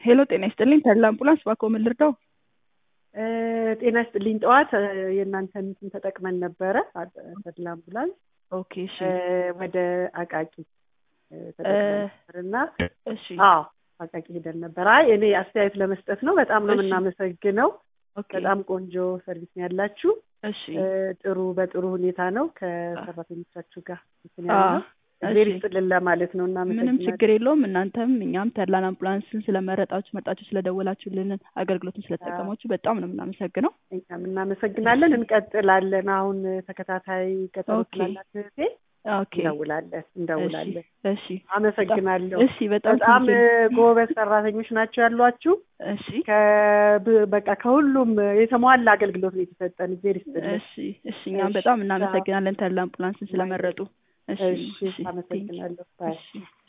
ሄሎ ጤና ይስጥልኝ ተድላ አምቡላንስ እባክዎ ምን ልርዳው? ጤና ይስጥልኝ። ጠዋት የእናንተን እንትን ተጠቅመን ነበረ ተድላ አምቡላንስ ኦኬ እሺ ወደ አቃቂ ተጠቅመን ነበር እና እሺ አዎ አቃቂ ሄደን ነበር። አይ እኔ አስተያየት ለመስጠት ነው። በጣም ነው እሺ። የምናመሰግነው። ኦኬ በጣም ቆንጆ ሰርቪስ ነው ያላችሁ። እሺ ጥሩ በጥሩ ሁኔታ ነው ከሰራተኞቻችሁ ጋር እንትን አ ያለው እግዜር እሺ ይስጥልን ለማለት ነው። ምንም እናመሰግናለን። ችግር የለውም። እናንተም እኛም ተድላን አምቡላንስን ስለመረጣችሁ መርጣችሁ ስለደወላችሁልን አገልግሎቱን ስለተጠቀማችሁ በጣም ነው የምናመሰግነው። እኛም እናመሰግናለን። እንቀጥላለን። አሁን ተከታታይ ቀጠሮ ኦኬ። ስላላት እህቴ ኦኬ እንደውላለን እንደውላለን። እሺ አመሰግናለሁ። እሺ በጣም በጣም ቴንኪው። ጎበዝ ሰራተኞች ናቸው ያሏችሁ። እሺ ከብ- በቃ ከሁሉም የተሟላ አገልግሎት ነው የተሰጠን። እግዜር ይስጥልን። እሺ እሺ እኛም እሺ፣ በጣም እናመሰግናለን ተድላ አምቡላንስን ስለመረጡ። እሺ እሺ፣ እሺ ቴንኪው። አመሰግናለሁ። ባይ እሺ